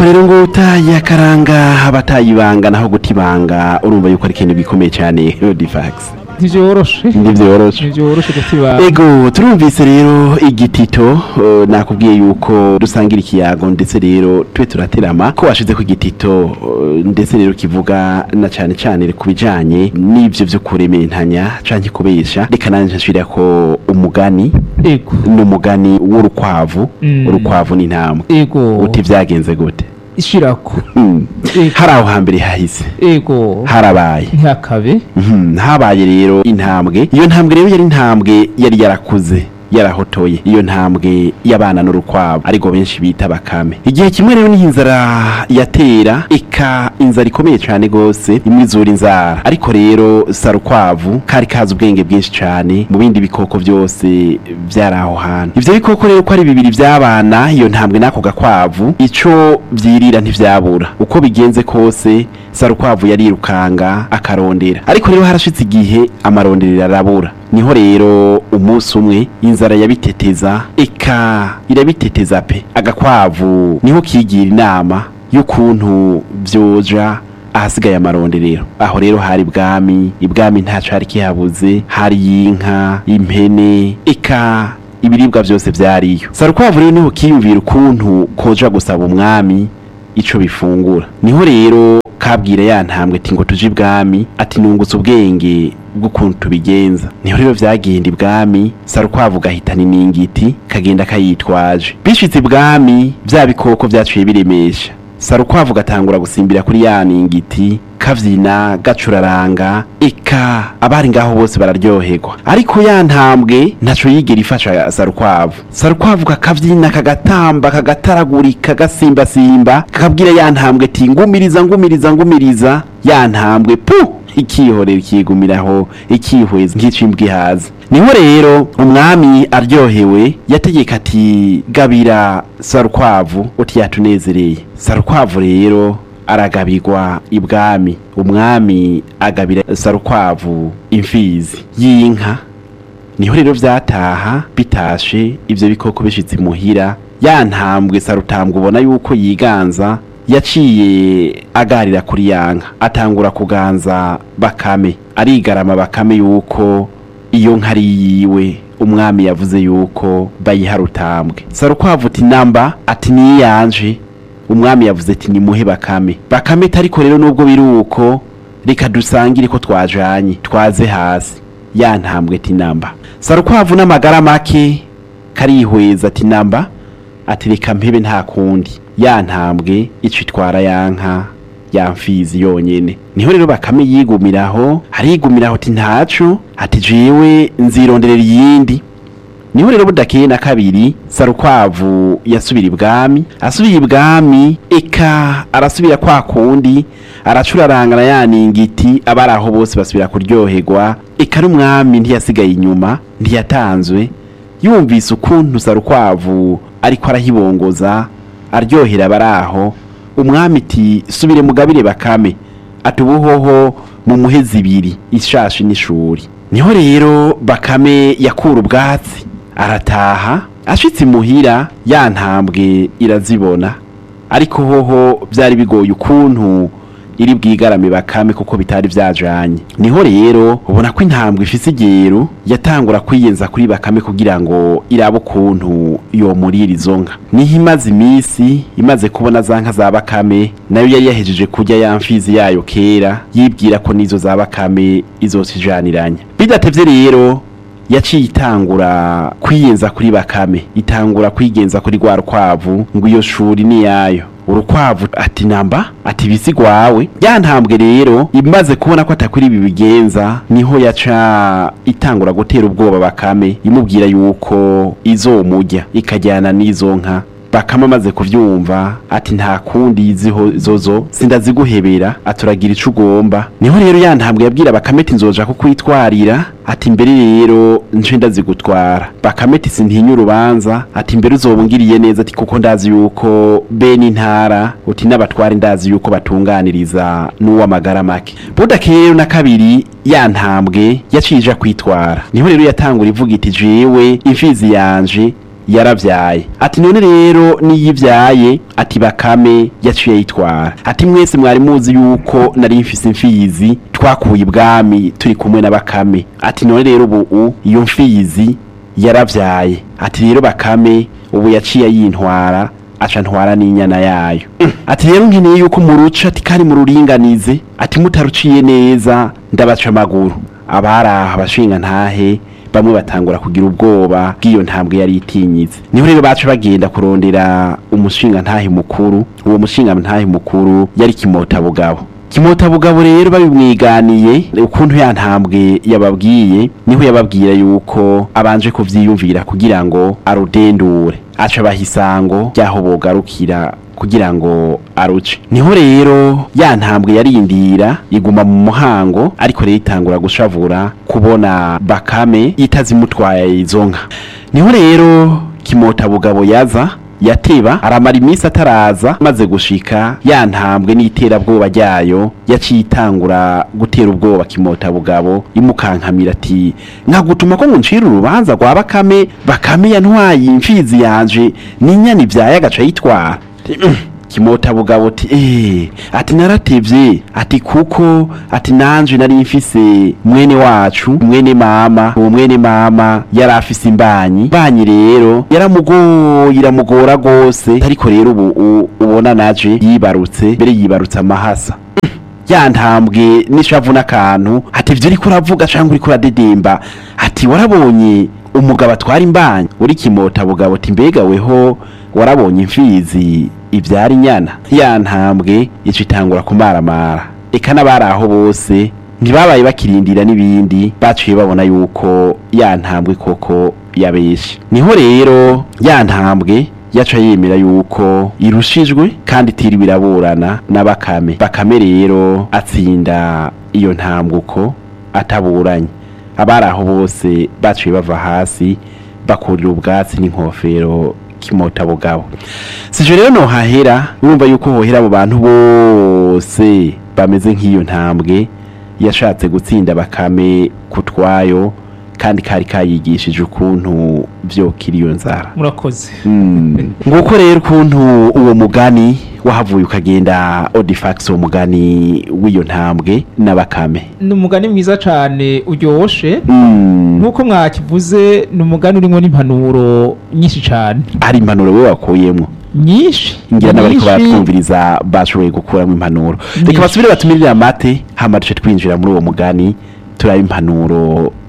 rero ngo utaye akaranga abatayibanga naho gutibanga urumva yuko ari ikintu gikomeye cyane difax ntivyoroshe ntivyoroshe ntivyoroshe gutiba ego turumvise rero igitito eh, nakubwiye yuko dusangira ikiyago ndetse rero tube turaterama ko washize ku igitito eh, ndetse rero kivuga na cyane cyane ku bijanye n'ivyo vyo kurementanya canke kubesha reka nanje nshira ko umugani ego n'umugani w'urukwavu Mm. urukwavu n'intama ego uti vyagenze gute ishirako Hmm. Ego. hari aho hambere hahise ego harabaye ntihakabe Mhm, habaye rero intambwe iyo ntambwe rero yari intambwe yari yarakuze yarahotoye iyo ntambwe y'abana n'urukwavu ariko benshi bita bakame igihe kimwe rero niho inzara yatera ika inzara ikomeye cyane gose imwe izura inzara ariko rero sarukwavu kari kazi ubwenge bwinshi cyane mu bindi bikoko byose byari aho hantu ivyo bikoko rero ko ari bibiri vy'abana iyo ntambwe n'ako gakwavu ico vyirira ntivyabura uko bigenze kose sarukwavu yarirukanga akarondera ariko rero harashitse igihe amaronderero arabura niho rero umunsi umwe inzara yabiteteza eka irabiteteza pe agakwavu niho kigira inama y'ukuntu vyoja ahasigaye amaronderero aho rero hari ibwami ibwami ntaco hari kihabuze hari inka impene eka ibiribwa vyose vyariyo sarukwavu rero niho kiyumvira ukuntu koja gusaba umwami ico bifungura niho rero kabwira ya ntambwe ati ngo tuje ibwami ati nungutse ubwenge bw'ukuntu tubigenza niho rero vyagenda ibwami sarukwavu gahitana iningiti kagenda kayitwaje bishitse ibwami vya bikoko vyaciye biremesha sarukwavu gatangura gusimbira kuri ya ningiti kavyina gacuraranga eka abari ngaho bose bararyoherwa ariko ya ntambwe ntaco yigera ifasha sarukwavu sarukwavu kakavyina kagatamba kagataragurika gasimbasimba kakabwira ya ntambwe ati ngumiriza ngumiriza ngumiriza ya ntambwe pu ikihorera ikigumiraho ikihweza nk'icimbwa ihaza niho rero umwami aryohewe yategeka ati gabira sarukwavu uti yatunezereye sarukwavu rero aragabirwa ibwami umwami agabira sarukwavu imfizi y'inka niho rero vyataha bitashe ivyo bikoko bishitse imuhira ya ntambwe sarutambwe ubona yuko yiganza yaciye agarira kuri yanka atangura kuganza bakame arigarama bakame yuko iyo nka ari yiwe umwami yavuze yuko bayiha rutambwe sarukwavu uti namba ati niyanje umwami yavuze ati nimuhe bakame bakame tariko rero nubwo biri uko reka dusangire ko twajanye twaze hasi ya ntambwe ati namba sarukwavu n'amagara make karihweza ati namba ati reka mpebe nta kundi ya ntambwe ico itwara yanka ya mfizi yonyene niho rero bakame yigumiraho arigumiraho ati ntaco ati jewe nzironderera iyindi niho rero budakeye na kabiri sarukwavu yasubira ibwami asubiye ibwami eka arasubira kwa kundi aracurarangana ya ningiti abari aho bose basubira kuryoherwa eka n'umwami ntiyasigaye inyuma ntiyatanzwe yumvise ukuntu sarukwavu ariko arahibongoza aryohera abari aho umwami iti subire mugabire bakame ati ubuhoho mu muhezi ibiri ishashi n'ishuri niho rero bakame yakura ubwatsi arataha ashitse imuhira ya ntambwe irazibona ariko hoho byari bigoye ukuntu iri bwigarame bakame kuko bitari vyajanye niho rero ubona ko intambwe ifise igero yatangura kwiyenza kuri bakame kugira ngo irabe ukuntu yomurira izo nka niho imaze imisi imaze kubona za nka za bakame nayo yari yahejeje kurya ya mfizi yayo kera yibwira ko n'izo za bakame izosijaniranya bidatevye rero yaciye itangura kwiyenza kuri bakame itangura kwigenza kuri rwa rukwavu ngo iyo shuri ni yayo urukwavu ati namba ati bisigwawe ya ntambwe rero imaze kubona ko atakuri ibi bigenza niho yaca itangura gutera ubwoba bakame imubwira yuko izomurya ikajyana n'izo nka bakama amaze kuvyumva ati nta kundi iziho zozo sindaziguhebera aturagira ico ugomba niho rero ya ntambwe yabwira bakame ati nzoja kukwitwarira ati mbere rero nce ndazigutwara bakame ati sintinya urubanza ati mbere uzobungiriye neza ati kuko ndazi yuko bene intara uti n'abatware ndazi yuko batunganiriza n'uw'amagara make budakeye rero na kabiri ya ntambwe yaciye ija kwitwara niho rero yatangura ivuga iti jewe imfizi yanje yaravyaye ati none rero niyivyaye ati bakame yaciye yitwara ati mwese mwari muzi yuko nari mfise imfizi twakuye ibwami turi kumwe na bakame ati none rero ubu iyo mfizi yaravyaye ati rero bakame ubu yaciye yintwara aca ntwara n'inyana yayo ati rero nkeneye yuko muruca ati kandi mururinganize ati mutaruciye neza ndabaca amaguru abari aha abashinga ntahe bamwe batangura kugira ubwoba bw'iyo ntambwe yari itinyitse niho rero baca bagenda kurondera umushinga ntahe mukuru uwo mushinga ntahe mukuru yari kimota bugabo kimota bugabo rero babimwiganiye ukuntu ya ntambwe yababwiye niho yababwira yuko abanje kuvyiyumvira kugira ngo arudendure aca bahisango ryaho bogarukira kugira ngo aruce niho rero ya ntambwe yarindira iguma mu muhango ariko rero itangura gushavura kubona bakame itazimutwaye izo nka niho rero kimota bugabo yaza yateba aramara iminsi ataraza maze gushika ya ntambwe n'iterabwoba ryayo yaciye itangura gutera ubwoba kimota bugabo imukankamira ati nkagutuma ko nguncira urubanza rwa bakame bakame yantwaye imfizi yanje n'inyana ivyaye agaca yitwara kimota bugabo ati eh ati naratevye ati kuko ati nanje nari mfise mwene wacu mwene mama uwo mwene mama yari afise imbanyi imbanyi rero yaramugoye iramugora gose ariko rero ubu u- ubona naje yibarutse mbere yibarutse amahasa ya ntambwe n'ishavu n'akantu ati ivyo uriko uravuga canke uriko uradedemba ati warabonye umugabo atwara imbanyi uri kimota bugabo ati mbega weho warabonye imfizi ivyara inyana ya ntambwe ica itangura kumaramara eka n'abari aho bose ntibabaye bakirindira n'ibindi baciye babona yuko ya ntambwe koko yabeshe niho rero ya ntambwe yaca yemera yuko irushijwe kandi itiriwe iraburana na bakame bakame rero atsinda iyo ntambwe uko ataburanye abari aho bose baciye bava hasi bakurira ubwatsi n'inkofero kimota bugabo sije rero nohahera urumva yuko hohera abo bantu bose bameze nk'iyo ntambwe yashatse gutsinda bakame kutwayo kandi kari kayigishije ukuntu vyokira iyo nzara murakoze Mm. nguko rero ukuntu uwo mugani wahavuye ukagenda odifax uwo mugani w'iyo ntambwe n'abakame ni umugani mwiza cyane uryoshe Mm. nk'uko mwakivuze ni umugani urimo n'impanuro nyinshi cyane hari impanuro we wakuyemwo nyinshi ngira n'abariko nyinshi. baratwumviriza bashoboye gukuramo impanuro reka Nyinshi. basubire batumirire amate hama duce twinjira muri uwo mugani turaba impanuro